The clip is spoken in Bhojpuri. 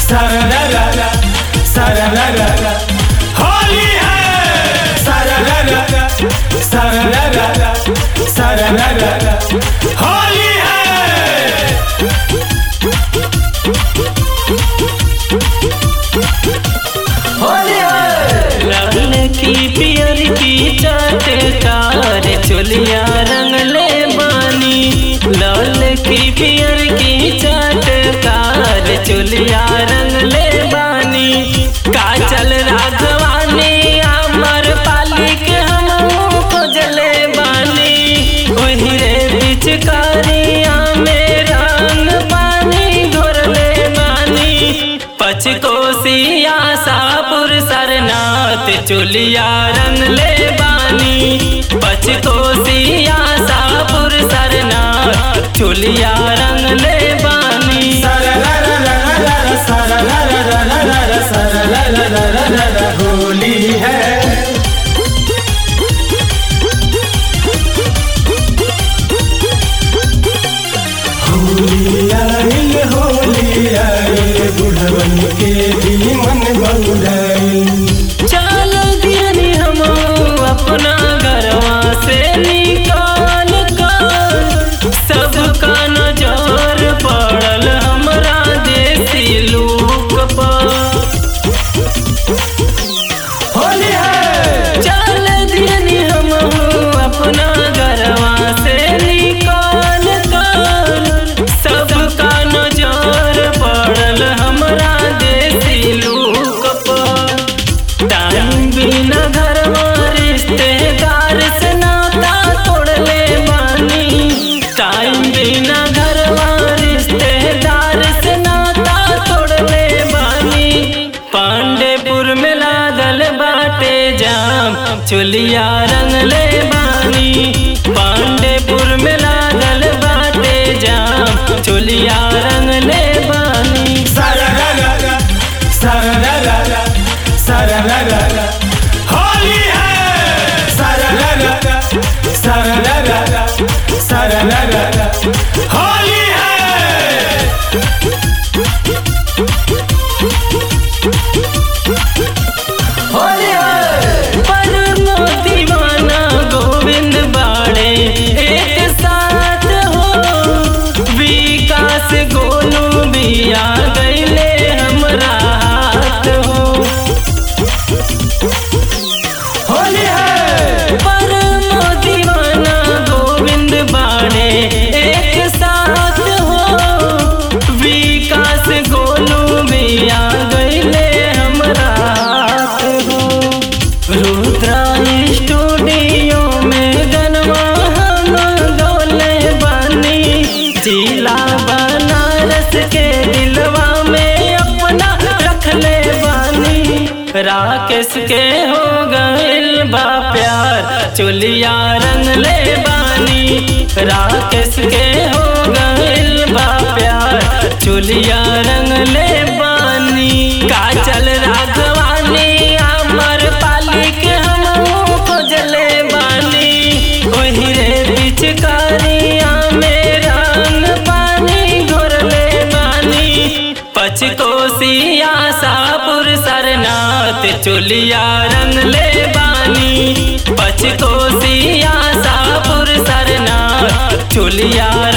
सरररर सरररर होली है सरररर सरररर सरररर होली है लाल की पियर की चाटकार चोलिया रंगले बानी लाल की पियर की चाटकार चोलिया रंगले बानी काजल राघवानी अमर पालिक हम खोजले बानी वही रे पिचकारिया में रंग पानी घोरले बानी पचकोसिया सापुर सरनाथ चुलिया रंग ले बानी पचकोसिया सापुर सरनाथ चुलिया रंग ले बानी सररररररर सररररररर सररररररर होली है होली आइल होली आइल बुढ़वन के भी मन बउराइल चल दियनी हम अपना घरवा से निकाल कर सबका नजर पड़ल हमरा देसी लोक पर होली है चल दियनी हम अपना घरवा से निकाल कर सबका नजर पड़ल हमरा देसी लोक पर टाइम बिना घरवा रिश्तेदार से नाता तोड़ले बानी टाइम बिना घरवा रिश्तेदार से नाता तोड़ले बानी पांडेपुर में लागल बाटे जाम चुलिया रंगले बानी पांडेपुर में लागल बाटे जाम चुलिया रंगले बानी सरररर सरररर सरररर होली है सरररर सरररर सरररर होली है पर दीवाना गोविंद बाड़े एक साथ हो विकास गोलू भी आ गईले हमरा हाथ हो होली है पर दीवाना गोविंद बाड़े एक साथ हो विकास गोलू भी आ गईले हमरा हाथ हो रुद्रा स्टूडियो में गनवा हम डोले बानी जिला बनारस के दिलवा में अपना रखले बानी राकेश के हो गइल बा प्यार चुलिया रंग ले बानी राकेश के हो गइल बा प्यार चुलिया रंग ले बानी काजल राघवानी अमर पालिक हम खोजले बानी वही रे पिचकारिया में रंग पानी घोरले बानी पचकोसिया सापुर सरनाथ चुलिया रंग ले बानी पचकोसिया सापुर सरनाथ चुलिया